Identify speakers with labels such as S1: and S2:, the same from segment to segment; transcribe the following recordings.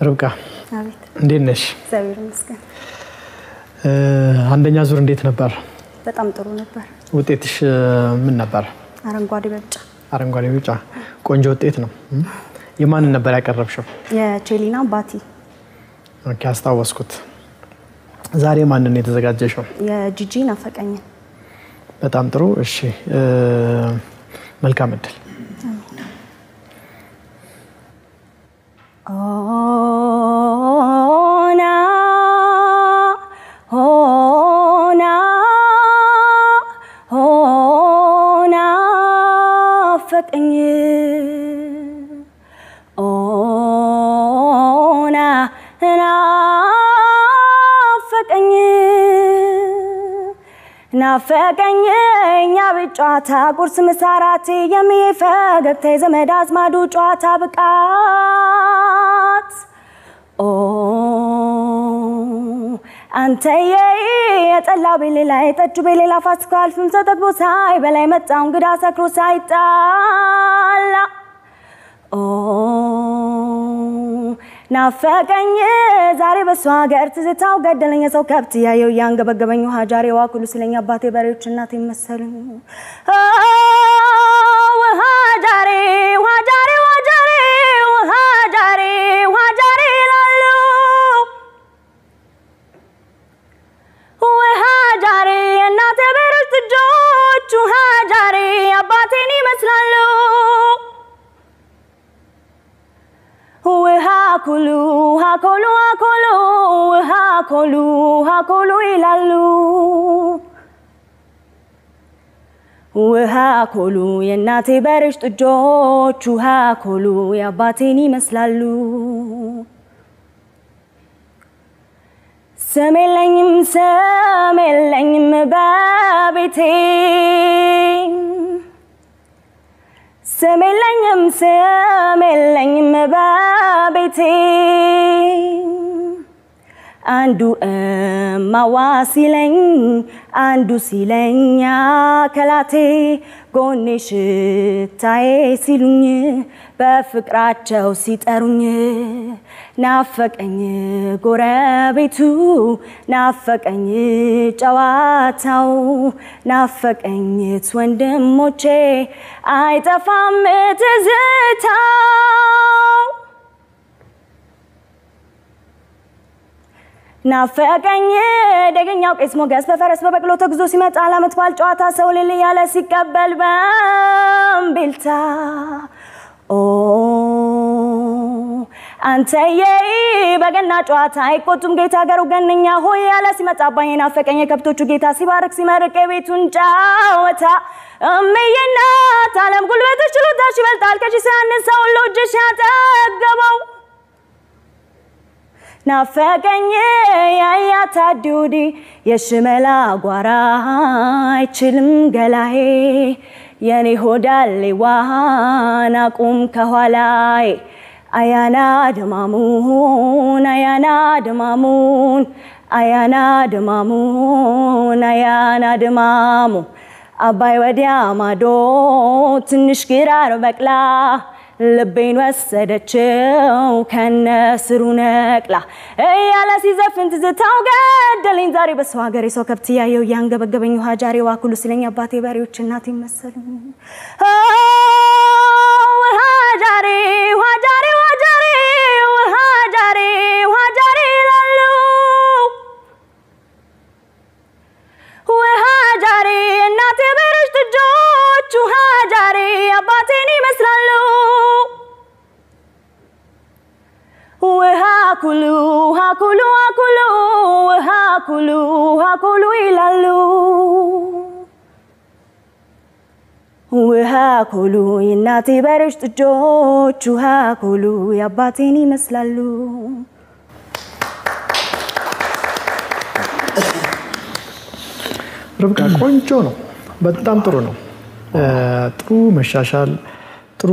S1: ርብቃ
S2: አቤት
S1: እንዴት ነሽ?
S2: እግዚአብሔር ይመስገን
S1: እ፣ አንደኛ ዙር እንዴት ነበር?
S2: በጣም ጥሩ ነበር።
S1: ውጤትሽ እ፣ ምን ነበር?
S2: አረንጓዴ በጫ
S1: አረንጓዴ፣ ቢጫ ቆንጆ ውጤት ነው። እ? የማንን ነበር ያቀረብሽው?
S2: የቼሊና ባቲ
S1: ኦኬ፣ አስታወስኩት። ዛሬ ማንን የተዘጋጀሽው?
S2: የጂጂ ናፈቀኝን
S1: በጣም ጥሩ። እሺ፣ እ፣ መልካም እድል።
S2: ሆና ሆና ሆና ፈቀኝ ሆና ናፈቀኝ ናፈቀኝ እኛ ቤት ጨዋታ ቁርስ ምሳራት የሚፈገግታ የዘመድ አዝማዱ ጨዋታ ብቃት ኦ አንተዬ የጠላው በሌላ የጠጁ በሌላ ፋሲካ አልፍም ተጠግቦ ሳይ በላይ መጣው እንግዳ ሰክሮ ሳይጣላ ኦ ናፈቀኝ ዛሬ በሱ ሀገር ትዝታው ገደለኝ ሰው ከብት እያየው እያንገበገበኝ ውሃ ጃሬ ዋኩሉ ስለኝ አባቴ በሬዎች እናቴ መሰሉኝ አ፣ ውሃ ጃሬ ውሃ ጃሬ ውሃ ጃሬ ውሃ ጃሬ ውሃ ጃሬ ይላሉ ውሃ ጃሬ የእናቴ በሬዎች ጥጆች ውሃ ጃሬ አባቴን ይመስላሉ ውሃ ኩሉ ውሃ ኮሉ ውሃ ኮሉ ውሃ ኮሉ ውሃ ኮሉ ይላሉ ውሃ ኮሉ የእናቴ በሬዎች ጥጆች ውሃ ኮሉ የአባቴን ይመስላሉ ስም የለኝም ስም የለኝም በቤቴ ስም የለኝም ስም የለኝም በቤቴ አንዱ እማዋ ሲለኝ አንዱ ሲለኝ አከላቴ ጎኔ ሽታዬ ሲሉኝ በፍቅራቸው ሲጠሩኝ ናፈቀኝ ጎረቤቱ ናፈቀኝ ጨዋታው ናፈቀኝት ወንድሞቼ አይጠፋም ትዝታው ናፈቀኝ ደገኛው ቄስ ሞገስ በፈረስ በበቅሎ ተጉዞ ሲመጣ ለዓመት በዓል ጨዋታ ሰው ልል ያለ ሲቀበል በእምቢልታ ኦ አንተዬ በገና ጨዋታ አይቆጡም ጌታ ገሩ ገነኛ ሆይ ያለ ሲመጣ አባዬ ናፈቀኝ የከብቶቹ ጌታ ሲባርክ ሲመርቅ የቤቱን ጨዋታ እምዬ እናት ዓለም ጉልበትሽ ችሎታሽ ይበልጣል ከሺ ሲያንስ ሰው ሁሉ እጅሽ ያጠገበው ናፈቀኝ ያያታ ዲውዲ የሽመላ ጓራ አይችልም ገላዬ የኔ ሆዳሌዋን አቁም ከኋላዬ አያና ደማሙን አያና ደማሙን አያና ደማሙን አያና ደማሙ አባይ ወዲያ ማዶ ትንሽ ግራር በቅላ ልቤን ወሰደችው ከነ ስሩ ነቅላ እያለ ሲዘፍን ትዝታው ገደለኝ ዛሬ በሰው ሀገር የሰው ከብት እያየው እያንገበገበኝ ውሃ ጃሬ ዋኩሉ ስለኝ አባቴ በሬዎች እናቴ መሰሉኝ አ፣ ውሃ ጃሬ ውሃ ጃሬ ውሃ ጃሬ ውሃ ጃሬ ውሃ ጃሬ ይላሉ ውሃ ጃሬ እናቴ በሬዎች ጥጆች ውሃ ጃሬ አባቴን ይመስላሉ ውሃ ኩሉ ውሃ ኩሉ ውሃ ኩሉ ውሃ ኩሉ ውሃ ኩሉ ይላሉ ውሃ ኩሉ የእናቴ በሬዎች ጥጆች ውሃ ኩሉ የአባቴን ይመስላሉ
S1: ርብቃ ቆንጆ ነው። በጣም ጥሩ ነው። እ፣ ጥሩ መሻሻል፣ ጥሩ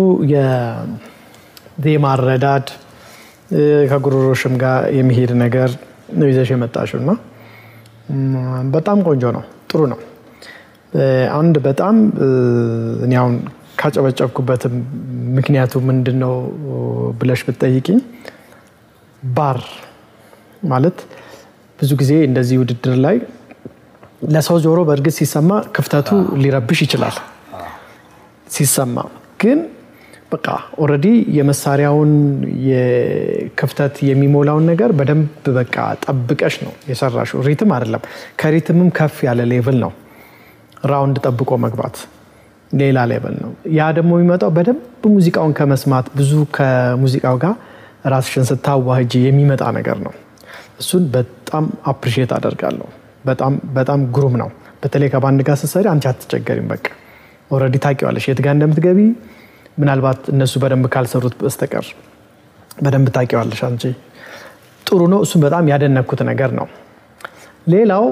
S1: የዜማ አረዳድ እ፣ ከጉሮሮሽም ጋር የሚሄድ ነገር ነው ይዘሽ የመጣሽው እና እም፣ በጣም ቆንጆ ነው። ጥሩ ነው። እ፣ አንድ በጣም እ፣ እኔ አሁን ካጨበጨብኩበትም ምክንያቱ ምንድን ነው ብለሽ ብትጠይቂኝ ባር ማለት ብዙ ጊዜ እንደዚህ ውድድር ላይ ለሰው ጆሮ በእርግጥ ሲሰማ ክፍተቱ ሊረብሽ ይችላል። ሲሰማ ግን በቃ ኦልሬዲ የመሳሪያውን የክፍተት የሚሞላውን ነገር በደንብ በቃ ጠብቀሽ ነው የሰራሽው። ሪትም አይደለም፣ ከሪትምም ከፍ ያለ ሌቭል ነው። ራውንድ ጠብቆ መግባት ሌላ ሌቭል ነው። ያ ደግሞ የሚመጣው በደንብ ሙዚቃውን ከመስማት ብዙ ከሙዚቃው ጋር ራስሽን ስታዋህጅ የሚመጣ ነገር ነው። እሱን በጣም አፕሪሺየት አደርጋለሁ። በጣም በጣም ግሩም ነው። በተለይ ከባንድ ጋር ስትሰሪ አንቺ አትቸገሪም። በቃ ኦልሬዲ ታውቂዋለሽ የት ጋር እንደምትገቢ ምናልባት እነሱ በደንብ ካልሰሩት በስተቀር በደንብ ታውቂዋለሽ አንቺ። ጥሩ ነው። እሱም በጣም ያደነኩት ነገር ነው። ሌላው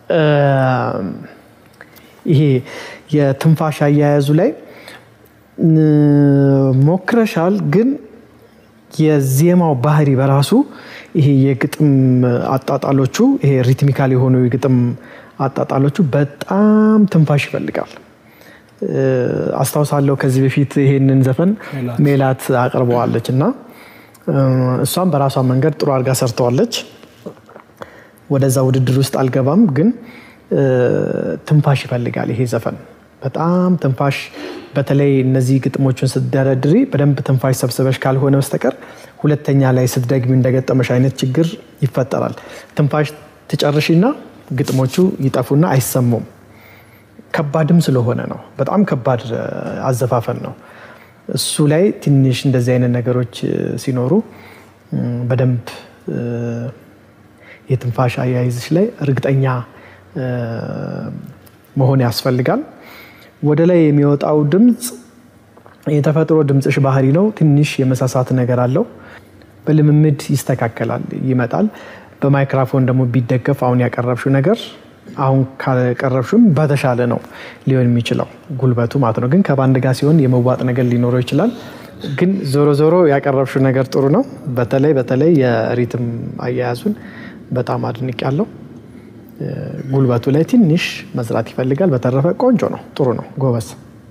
S1: ይሄ የትንፋሽ አያያዙ ላይ ሞክረሻል፣ ግን የዜማው ባህሪ በራሱ ይሄ የግጥም አጣጣሎቹ ይሄ ሪትሚካል የሆኑ የግጥም አጣጣሎቹ በጣም ትንፋሽ ይፈልጋል። አስታውሳለሁ ከዚህ በፊት ይሄንን ዘፈን ሜላት አቅርበዋለች እና እሷም በራሷ መንገድ ጥሩ አድርጋ ሰርተዋለች። ወደዛ ውድድር ውስጥ አልገባም፣ ግን ትንፋሽ ይፈልጋል ይሄ ዘፈን በጣም ትንፋሽ። በተለይ እነዚህ ግጥሞቹን ስትደረድሪ በደንብ ትንፋሽ ሰብስበሽ ካልሆነ በስተቀር ሁለተኛ ላይ ስትደግሚ እንደገጠመሽ አይነት ችግር ይፈጠራል። ትንፋሽ ትጨርሽና ግጥሞቹ ይጠፉና አይሰሙም። ከባድም ስለሆነ ነው። በጣም ከባድ አዘፋፈን ነው። እሱ ላይ ትንሽ እንደዚህ አይነት ነገሮች ሲኖሩ በደንብ የትንፋሽ አያይዝሽ ላይ እርግጠኛ መሆን ያስፈልጋል። ወደ ላይ የሚወጣው ድምፅ የተፈጥሮ ድምፅሽ ባህሪ ነው። ትንሽ የመሳሳት ነገር አለው። በልምምድ ይስተካከላል፣ ይመጣል። በማይክራፎን ደግሞ ቢደገፍ አሁን ያቀረብሽው ነገር አሁን ካቀረብሽም በተሻለ ነው ሊሆን የሚችለው ጉልበቱ ማለት ነው። ግን ከባንድ ጋር ሲሆን የመዋጥ ነገር ሊኖረው ይችላል። ግን ዞሮ ዞሮ ያቀረብሽው ነገር ጥሩ ነው። በተለይ በተለይ የሪትም አያያዙን በጣም አድንቅ ያለው ጉልበቱ ላይ ትንሽ መስራት ይፈልጋል። በተረፈ ቆንጆ ነው፣ ጥሩ ነው፣ ጎበዝ።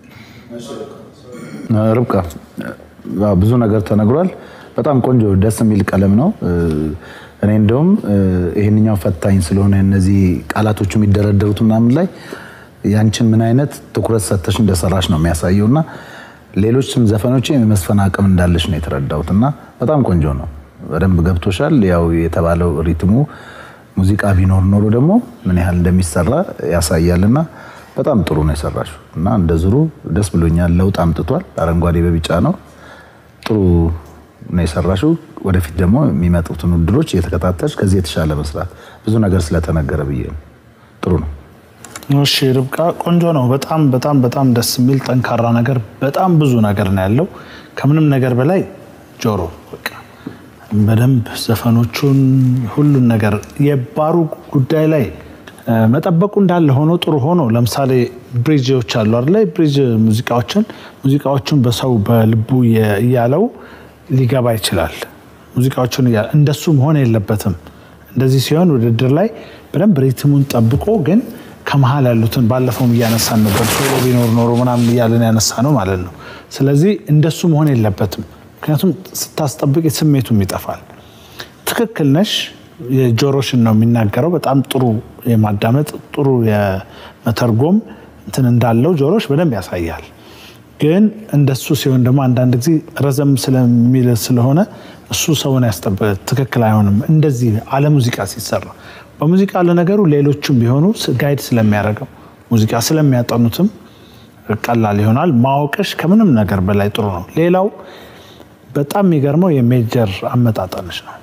S3: ርብቃ ብዙ ነገር ተነግሯል። በጣም ቆንጆ ደስ የሚል ቀለም ነው። እኔ እንደውም ይሄንኛው ፈታኝ ስለሆነ እነዚህ ቃላቶቹ የሚደረደሩት ምናምን ላይ ያንቺን ምን አይነት ትኩረት ሰተሽ እንደሰራሽ ነው የሚያሳየው እና ሌሎችም ዘፈኖች የመስፈን አቅም እንዳለሽ ነው የተረዳሁት እና በጣም ቆንጆ ነው። በደንብ ገብቶሻል። ያው የተባለው ሪትሙ ሙዚቃ ቢኖር ኖሮ ደግሞ ምን ያህል እንደሚሰራ ያሳያል እና በጣም ጥሩ ነው የሰራሽው እና እንደ ዙሩ ደስ ብሎኛል። ለውጥ አምጥቷል። አረንጓዴ በቢጫ ነው። ጥሩ ነው የሰራሽው። ወደፊት ደግሞ የሚመጡትን ውድድሮች እየተከታተልሽ ከዚህ የተሻለ መስራት ብዙ ነገር ስለተነገረ ብዬ ነው። ጥሩ ነው።
S4: እሺ ርብቃ ቆንጆ ነው። በጣም በጣም በጣም ደስ የሚል ጠንካራ ነገር፣ በጣም ብዙ ነገር ነው ያለው። ከምንም ነገር በላይ ጆሮ በቃ በደንብ ዘፈኖቹን ሁሉን ነገር የባሩ ጉዳይ ላይ መጠበቁ እንዳለ ሆኖ ጥሩ ሆኖ ለምሳሌ ብሪጅዎች አሉ አይደለ? ብሪጅ ሙዚቃዎችን ሙዚቃዎቹን በሰው በልቡ እያለው ሊገባ ይችላል። ሙዚቃዎቹን እያለ እንደሱ መሆን የለበትም። እንደዚህ ሲሆን ውድድር ላይ በደንብ ሪትሙን ጠብቆ ግን ከመሀል ያሉትን ባለፈውም እያነሳን ነበር ሶሎ ቢኖር ኖሮ ምናምን እያለን ያነሳ ነው ማለት ነው። ስለዚህ እንደሱ መሆን የለበትም። ምክንያቱም ስታስጠብቅ ስሜቱም ይጠፋል። ትክክል ነሽ። የጆሮሽን ነው የሚናገረው። በጣም ጥሩ የማዳመጥ ጥሩ የመተርጎም እንትን እንዳለው ጆሮሽ በደንብ ያሳያል። ግን እንደሱ ሲሆን ደግሞ አንዳንድ ጊዜ ረዘም ስለሚል ስለሆነ እሱ ሰውን ያስጠበ ትክክል አይሆንም። እንደዚህ አለ ሙዚቃ ሲሰራ በሙዚቃ ለነገሩ ሌሎቹም ቢሆኑ ጋይድ ስለሚያደርገው ሙዚቃ ስለሚያጠኑትም ቀላል ይሆናል። ማወቅሽ ከምንም ነገር በላይ ጥሩ ነው። ሌላው በጣም የሚገርመው የሜጀር አመጣጠንሽ ነው።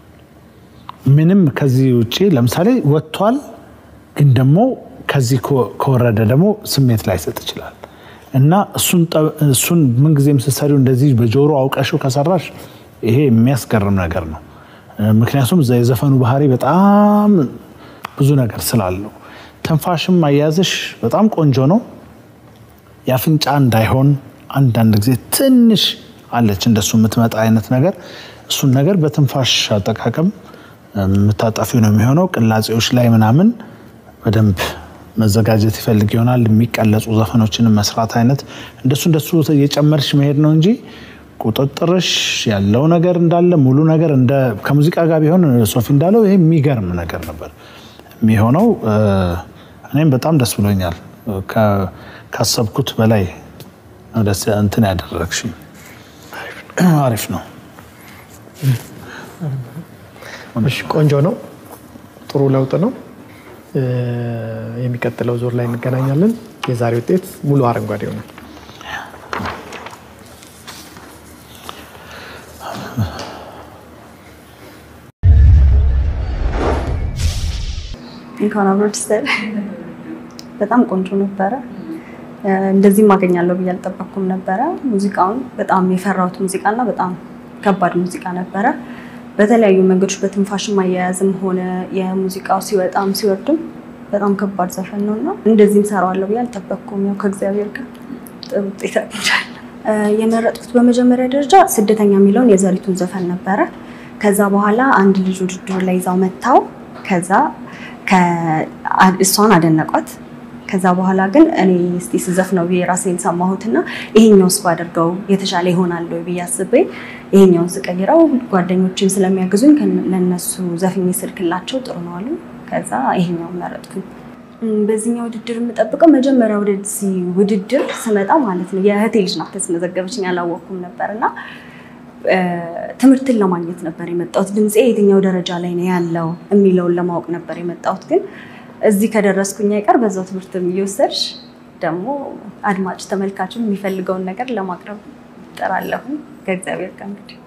S4: ምንም ከዚህ ውጭ ለምሳሌ ወጥቷል፣ ግን ደግሞ ከዚህ ከወረደ ደግሞ ስሜት ላይሰጥ ይችላል እና እሱን ምንጊዜም ስትሰሪው እንደዚህ በጆሮ አውቀሽው ከሰራሽ ይሄ የሚያስገርም ነገር ነው። ምክንያቱም የዘፈኑ ባህሪ በጣም ብዙ ነገር ስላለው፣ ትንፋሽም አያያዝሽ በጣም ቆንጆ ነው። የአፍንጫ እንዳይሆን አንዳንድ ጊዜ ትንሽ አለች እንደሱ የምትመጣ አይነት ነገር፣ እሱን ነገር በትንፋሽ አጠቃቀም የምታጠፊው ነው የሚሆነው። ቅላጼዎች ላይ ምናምን በደንብ መዘጋጀት ይፈልግ ይሆናል። የሚቀለጹ ዘፈኖችን መስራት አይነት እንደሱ እንደሱ እየጨመርሽ መሄድ ነው እንጂ ቁጥጥርሽ ያለው ነገር እንዳለ ሙሉ ነገር እንደ ከሙዚቃ ጋር ቢሆን ሶፊ እንዳለው ይሄ የሚገርም ነገር ነበር የሚሆነው። እኔም በጣም ደስ ብሎኛል። ከ- ካሰብኩት በላይ ነው ደስ እንትን ያደረግሽ አሪፍ ነው።
S1: እሺ ቆንጆ ነው። ጥሩ ለውጥ ነው። እ፣ የሚቀጥለው ዙር ላይ እንገናኛለን። የዛሬ ውጤት ሙሉ አረንጓዴ ይሆናል።
S2: እንኳን አብሮ ደስ ያለ። በጣም ቆንጆ ነበረ። እንደዚህም አገኛለሁ ብዬ አልጠበቅኩም ነበረ። ሙዚቃውን በጣም የፈራሁት ሙዚቃና በጣም ከባድ ሙዚቃ ነበረ። በተለያዩ መንገዶች በትንፋሽም አያያዝም ሆነ የሙዚቃው ሲወጣም ሲወርድም በጣም ከባድ ዘፈን ነው እና እንደዚህም ሰራዋለሁ ብዬ አልጠበቅኩም። ያው ከእግዚአብሔር ጋር ጥሩ ውጤት አግኝቻለሁ። የመረጥኩት በመጀመሪያ ደረጃ ስደተኛ የሚለውን የዘሪቱን ዘፈን ነበረ። ከዛ በኋላ አንድ ልጅ ውድድር ላይ ይዛው መታው። ከዛ እሷን አደነቋት። ከዛ በኋላ ግን እኔ እስቲ ስዘፍነው ብዬ ራሴን ሰማሁትና ይሄኛውስ ባደርገው የተሻለ ይሆናል ወይ ብዬ አስቤ ይሄኛውን ስቀይረው ጓደኞችን ስለሚያግዙኝ ለነሱ ዘፍኜ ስልክላቸው ጥሩ ነው አሉ። ከዛ ይሄኛውን መረጥኩኝ። በዚህኛው ውድድር የምጠብቀው መጀመሪያ ወደዚህ ውድድር ስመጣ ማለት ነው የእህቴ ልጅ ናት ያስመዘገበችኝ፣ አላወቅኩም ነበር እና ትምህርትን ለማግኘት ነበር የመጣሁት። ድምፄ የትኛው ደረጃ ላይ ነው ያለው የሚለውን ለማወቅ ነበር የመጣሁት። ግን እዚህ ከደረስኩኝ አይቀር በዛው ትምህርት እየወሰድሽ ደግሞ አድማጭ ተመልካችም የሚፈልገውን ነገር ለማቅረብ እጥራለሁ ከእግዚአብሔር ጋር እንግዲህ